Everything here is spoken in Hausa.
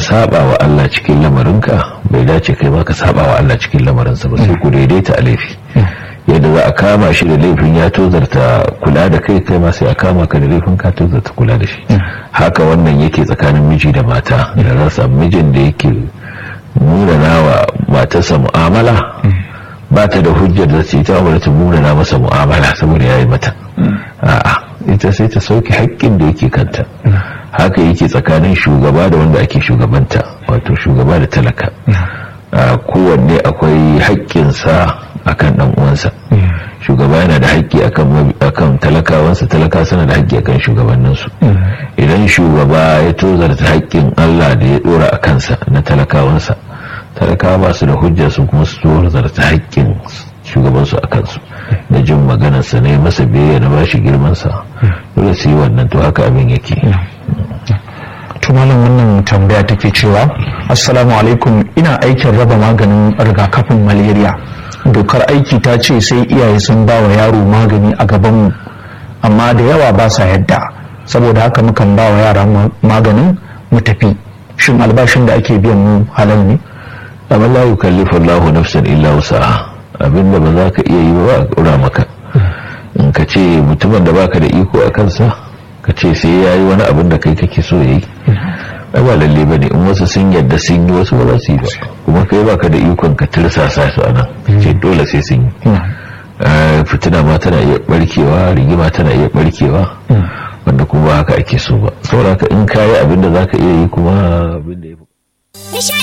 saba wa Allah cikin lamarinka bai dace kai ma ka saba wa Allah cikin lamarinsa ba sai ku daidaita a laifi yadda za a kama shi da laifin ya tozarta kula da kai kai ma sai a kama ka da laifin ka tozarta kula da shi haka wannan yake tsakanin miji da mata da za samu mijin da yake munana wa matarsa mu'amala ba ta da hujjar da ta yi ta ta munana masa mu'amala saboda ya yi mata a'a ita sai ta sauke haƙƙin da yake kanta haka yake tsakanin shugaba da wanda ake shugabanta wato shugaba da talaka kowanne akwai haƙƙinsa akan ɗan uwansa shugaba yana da haƙƙi akan talakawansa talaka suna da haƙƙi akan shugabanninsu idan shugaba ya tozarta haƙƙin Allah da ya ɗora a kansa na talakawansa talakawa ba su da hujja su kuma su tozarta haƙƙin shugabansu a kansu da jin maganarsa ne masa biyayya na bashi girmansa dole su yi wannan to haka abin yake tumalin wannan tambaya take cewa assalamu alaikum ina aikin raba maganin rigakafin malaria dokar aiki ta ce sai iyaye sun ba wa yaro magani a gabanmu amma da yawa ba sa yadda saboda haka mukan ba wa yara maganin mu tafi shin albashin da ake biyan mu halal ne amma la yukallifu Allahu nafsan illa wusaha abinda ba za ka iya yi ba a ƙura maka in ka ce mutumin da baka da iko a kansa ka ce sai ya yi wani abin da kai kake so ya yi ai ba lalle ba ne in wasu sun yadda sun yi wasu ba za su yi ba kuma kai baka da ikon ka tirsasa su a nan ce dole sai sun yi fitina ma tana iya barkewa rigima tana iya barkewa wanda kuma haka ake so ba saboda in ka yi abin da za ka iya yi kuma abin da ya fi